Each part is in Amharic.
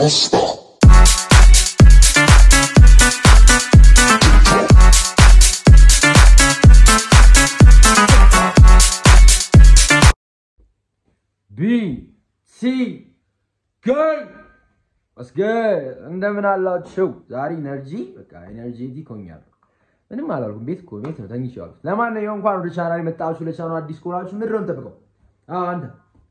Rasta. ቢ ሲ ገል መስገድ እንደምን አላችሁ? ዛሬ ኤነርጂ በቃ ኤነርጄቲክ ሆኛለሁ። ምንም አላልኩም። ቤት እኮ ቤት ነው ተኝቼዋለሁ። ለማንኛውም እንኳን ወደ ቻናል የመጣችሁ ለቻናሉ አዲስ ከሆናችሁ ምንድን ነው የምጠብቀው? አዎ አንተ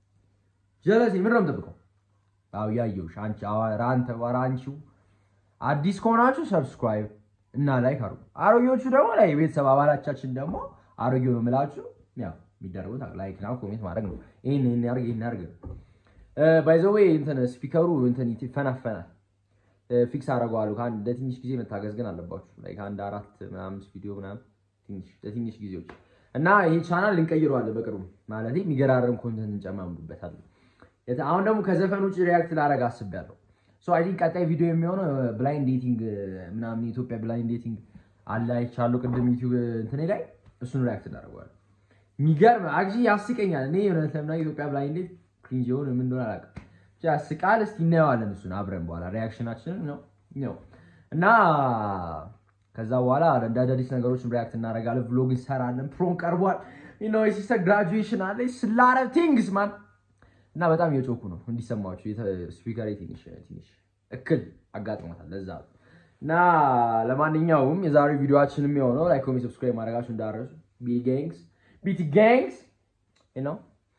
ጀለሴ ምንድን ነው የምጠብቀው? አዎ ያየሁሽ አንቺ ኧረ አንተ ኧረ አንቺው አዲስ ከሆናችሁ ሰብስክራይብ እና ላይክ አድርጉ። አሮጌዎቹ ደግሞ ላይ የቤተሰብ አባላቻችን ደግሞ አሮጌው ነው የምላችሁ ያው የሚደረጉት ላይክ እና ኮሜንት ማድረግ ነው። ይሄን ይሄን ያርግ ይሄን ያርግ ባይ ዘ ዌይ እንትን ስፒከሩ እንትን ይፈናፈናል። ፊክስ አደርገዋለሁ። ከአንድ ለትንሽ ጊዜ መታገዝ ግን አለባችሁ። ላይ ከአንድ አራት ምናምን ቪዲዮ ምናምን ትንሽ ለትንሽ ጊዜዎች እና ይሄ ቻናል እንቀይረዋለን በቅርቡ ማለት የሚገራረም ኮንተንት እንጨማምሩበታለን። የተ- አሁን ደግሞ ከዘፈን ውጭ ሪያክት ላደርግ አስቤያለሁ። ሶ አይ ቲንክ ቀጣይ ቪዲዮ የሚሆነው ብላይንድ ዴቲንግ ምናምን የኢትዮጵያ ብላይንድ ዴቲንግ አለ አይቻለሁ ቅድም ዩቲዩብ እንትኔ ላይ እሱን ሪያክት እናደርገዋለን። የሚገርም አክቹዋሊ ያስቀኛል። እኔ እውነት ለምና ኢትዮጵያ ብላይንድ ዴት ክሪንጅ የሆነ ምን እንደሆነ አላውቅም። ብቻ ያስቃል። እስቲ እናየዋለን እሱን አብረን በኋላ ሪያክሽናችንን ነው ነው እና ከዛ በኋላ እንደ አዳዲስ ነገሮችን ሪያክት እናደርጋለን። ቭሎግ እንሰራለን። ፕሮም ቀርቧል። ኖ የሲስተር ግራጁዌሽን አለ ስላረ ቲንግስ ማን እና በጣም እየጮኩ ነው እንዲሰማችሁ። ስፒከር ትንሽ ትንሽ እክል አጋጥሞታል። ለዛ ነው። እና ለማንኛውም የዛሬው ቪዲዮችን የሚሆነው ላይክ፣ ኮሜንት፣ ሰብስክራይብ ማድረጋችሁ እንዳረሱ ቢ ጋንግስ ቢቲ ጋንግስ ነው።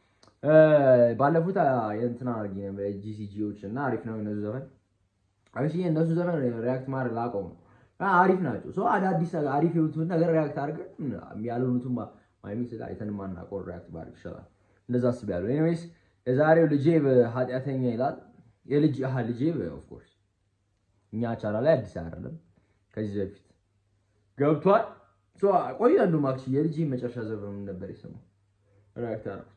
ባለፉት የእንትና አድርጌ ነበር ጂሲጂዎች እና አሪፍ ነው የነሱ ዘፈን አሪፍ እነሱ ዘፈን ሪያክት ማድረግ ላቀው ነው አሪፍ ናቸው። ሰው አዳዲስ አሪፍ የሆኑትን ነገር ሪያክት አድርገን ያልሆኑትን ማይሚስ አይተን ማናውቀው ሪያክት ባድርግ ይሻላል። እንደዛ አስቤያለሁ። ኤኒዌይስ የዛሬው ልጄ ኃጢአተኛ ይላል። የልጅ አሃ ልጄ ኦፍኮርስ እኛ ቻላ ላይ አዲስ አይደለም ከዚህ በፊት ገብቷል። ቆይ አንዱ ማክሲ የልጅ መጨረሻ ዘፈን ምን ነበር የሰማው ሪያክት ያደረኩት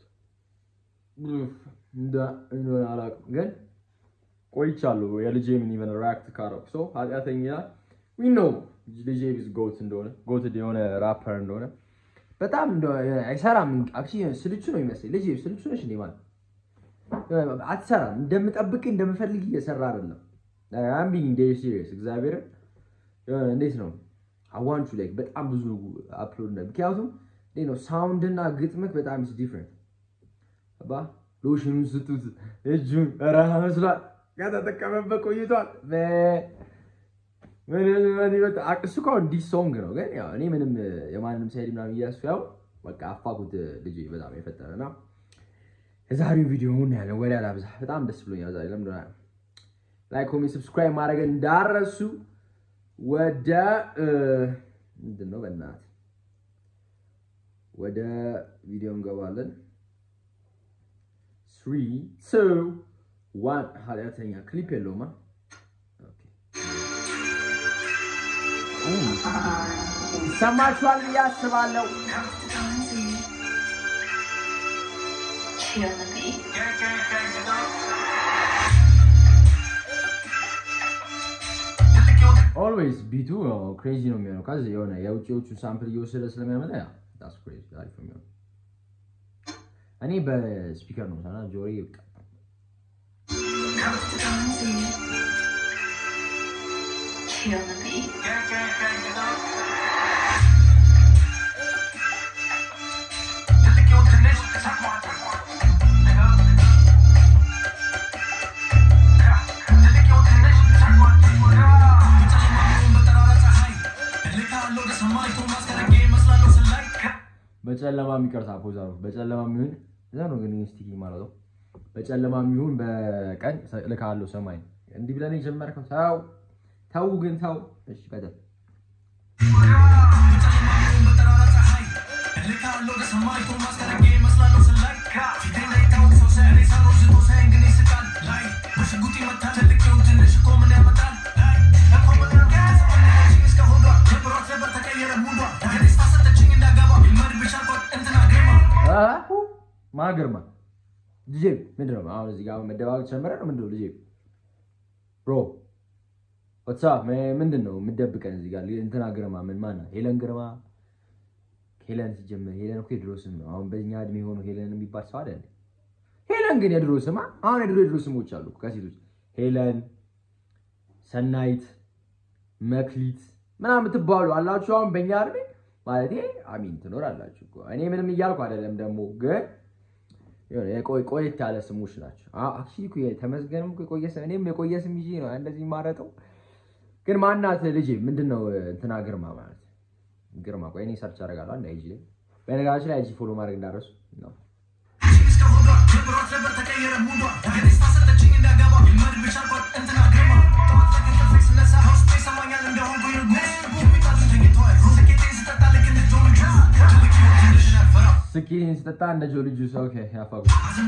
እንደሆነ አላውቅም፣ ግን ቆይቻለሁ። የልጄ ምን ኢቨን ሪያክት ካረኩ ሰው ኃጢአተኛ ይላል። ዊ ኖ ልጄ ቢዝ ጎት እንደሆነ ጎት የሆነ ራፐር እንደሆነ በጣም አይሰራም። አክቹዋሊ ስልቹ ነው ይመስለኝ። ልጄ ስልቹ ነሽ እንዴ ማለት አትሰራም። እንደምጠብቅ እንደምፈልግ እየሰራ አይደለም። አም ቢንግ ዴሪ ሲሪየስ እግዚአብሔርን እንዴት ነው አዋንቹ ላይ በጣም ብዙ አፕሎድ ነው። ምክንያቱም እንዴት ነው ሳውንድ እና ግጥምክ በጣም ኢስ ዲፍረንት አባ ሎሽኑን ስጡት እጁን ረሃ መስሏል። ከተጠቀመበት ቆይቷል። እሱ እኮ እንዲህ ሶንግ ነው፣ ግን ያው እኔ ምንም የማንም ሳይድ ምናምን እያሱ ያው በቃ አፋኩት ልጅ በጣም የፈጠረና የዛሬው ቪዲዮውን ያለ ወደ አላብዛ በጣም ደስ ብሎኛል። ዛሬ ለምደ ላይክ፣ ኮሜንት፣ ሰብስክራይብ ማድረግ እንዳረሱ። ወደ ምንድን ነው በእናትህ ወደ ቪዲዮ እንገባለን። ስሪ ቱ ዋን ኃጢአተኛ ክሊፕ የለውማ ይሰማችኋል ብዬ አስባለሁ። ኦልዌይስ ቢቱ ክሬዚ ነው የሚሆነው። ከዚህ የሆነ የውጭዎቹ ሳምፕል እየወሰደ ስለሚያመጣ ያ ዳስ ክሬዚ አሪፍ ነው የሚሆነው። እኔ በስፒከር ነው ሰና ጆሪ ይብቃ በጨለማ የሚቀርታ ፖዛ ነው። በጨለማ የሚሆን እዛ ነው ግን ስቲኪ ማለት ነው። በጨለማ የሚሆን በቀን ልካለው ሰማይ እንዲህ ብለን የጀመርከው ተው ተው ግን ተው። እሺ ቀጥል። ማግርማ ልጄ ምንድን ነው አሁን እዚህ ጋር መደባበቅ ጀመረ ነው ምንድን ነው ልጄ ብሮ ዋትሳፕ ምንድን ነው የምትደብቀን እዚህ ጋር እንትና ግርማ ምን ማናት ሄለን ግርማ ሄለን ሲጀምር ሄለን እኮ የድሮ ስም ነው አሁን በእኛ እድሜ የሆኑ ሄለን የሚባል ሰው አይደል ሄለን ግን የድሮ ስማ አሁን የድሮ የድሮ ስሞች አሉ ከሴቶች ሄለን ሰናይት፣ መክሊት ምናምን የምትባሉ አላችሁ። አሁን በእኛ እድሜ ማለት አሚን ትኖራላችሁ እኮ እኔ ምንም እያልኩ አይደለም። ደግሞ ግን የሆነ የቆይ- ቆየት ያለ ስሞች ናቸው። አክቹዋሊ እኮ ተመስገንም እኮ የቆየ ስም እኔም የቆየ ስም ይዤ ነው እንደዚህ ማረጠው። ግን ማናት ልጄ ምንድን ነው እንትና ግርማ ማለት ግርማ። ቆይ እኔ ሰርች አደርጋለሁ አንድ አይጂ ላይ በነገራችን ላይ አይጂ ፎሎ ማድረግ እንዳረሱ ነው። ስኪን ስጠጣ እንደ ጆ ልጁ ሰው ያፋጉ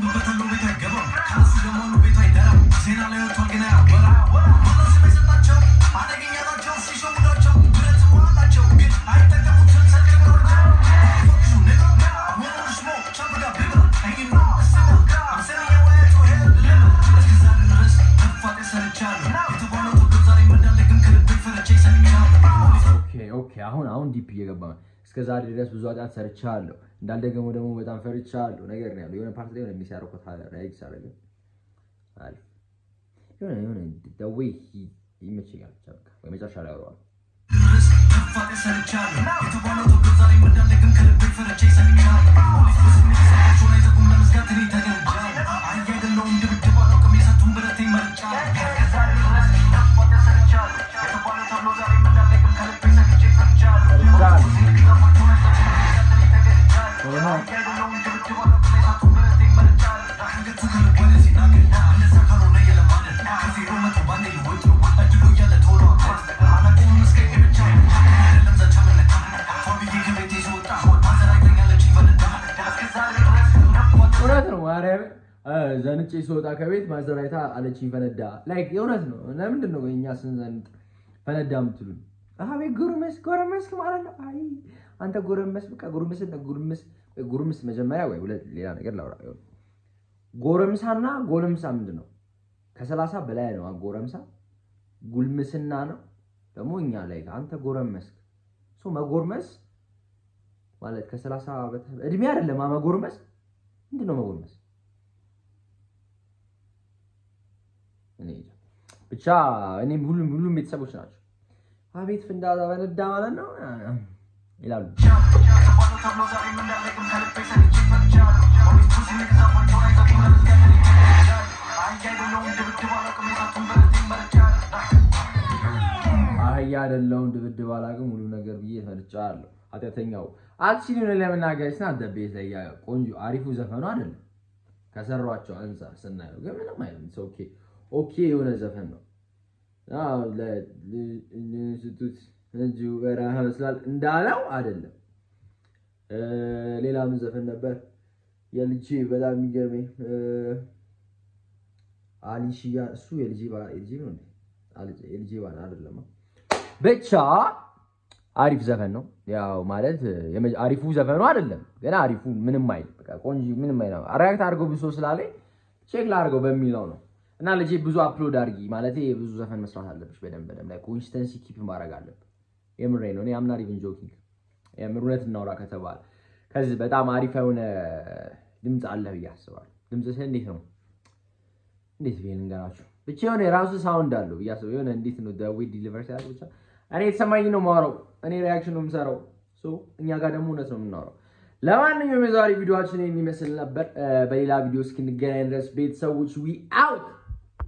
ኦኬ ኦኬ። አሁን አሁን ዲፕ እየገባ ነው። እስከ ዛሬ ድረስ ብዙ ኃጢአት ሰርቻለሁ፣ እንዳልደገመው ደግሞ በጣም ፈርቻለሁ ነገር ነው ያለው። የሆነ ፓርት ላይ የሆነ ሚስ ያደረኩት ራይክ ሳደርግ አሪፍ የሆነ የሆነ the way he ይመቸኛል። ብቻ በቃ ወይ መጨረሻ ላይ አወራዋለሁ። እውነት ነው ማርያም ዘንጬ ስወጣ ከቤት ማዘራይታ አለችኝ ፈነዳ። ላይክ የእውነት ነው። ለምንድን ነው እኛ ስንዘንጥ ፈነዳ የምትሉን? አቤት ጉርምስ ጎረመስክ ማለት ነው። አይ አንተ ጎረመስ በቃ ጉርምስ ጉርምስ ጉርምስ መጀመሪያ ወይ ሁለት ሌላ ነገር ላውራ። ጎረምሳና ጎለምሳ ምንድን ነው? ከሰላሳ በላይ ነው ጎረምሳ። ጉልምስና ነው ደግሞ እኛ ላይ አንተ ጎረመስክ ሶ መጎርመስ ማለት ከሰላሳ በታ- እድሜ አይደለም መጎርመስ ምንድን ነው መጎርመስ? እኔ እንጃ። ብቻ እኔ ሁሉም ሁሉም ቤተሰቦች ናቸው። አቤት ፍንዳታ ፈነዳ ማለት ነው ይላሉ። አህያ አይደለሁም ድብድብ አላውቅም ሁሉ ነገር ብዬ ፈንጫለሁ። ኃጢአተኛው አክቹዋሊ ሆነ ለመናገር ስና ደቤት ላይ ያ ቆንጆ አሪፉ ዘፈኑ አይደለም ከሰሯቸው አንጻር ስናየው ግን ምንም አይልም። ኦኬ ኦኬ የሆነ ዘፈን ነው። አዎ ለስቱት እንጂ በረሃ መስላል እንዳለው አይደለም። እ ሌላ ምን ዘፈን ነበር የልጄ በጣም የሚገርመኝ እ አሊሺያ እሱ የልጄ ባ የልጄ ነው እንዴ? አልጄ የልጄ ባ አይደለም። ብቻ አሪፍ ዘፈን ነው። ያው ማለት የመ- አሪፉ ዘፈኑ አይደለም ግን አሪፉ ምንም አይል በቃ ቆንጆ ምንም አይል አሪያክት አድርገው ብሶ ስላለኝ ቼክ ላድርገው በሚለው ነው። እና ልጄ ብዙ አፕሎድ አድርጊ ማለት ብዙ ዘፈን መስራት አለብሽ። በደንብ በደንብ ላይ ኮንሲስተንሲ ኪፕ ማድረግ አለብህ። የምሬ ነው። እኔ አምናር ኢቭን ጆኪንግ የምር እውነት እናውራ ከተባለ ከዚህ በጣም አሪፍ የሆነ ድምፅ አለ ብዬ አስባለሁ። ድምፅህ እንዴት ነው? እንዴት ብዬ ልንገራችሁ? ብቻ የሆነ የራሱ ሳውንድ አለው ብዬ አስባለሁ። የሆነ እንዴት ነው ዌይ ዲሊቨር ሲያደርግ ብቻ እኔ የተሰማኝ ነው የማወራው። እኔ ሪያክሽን ነው የምሰራው። ሶ እኛ ጋር ደግሞ እውነት ነው የምናወራው። ለማንኛውም የዛሬ ቪዲዮችን የሚመስል ነበር። በሌላ ቪዲዮ እስክንገናኝ ድረስ ቤተሰቦች ዊ አውት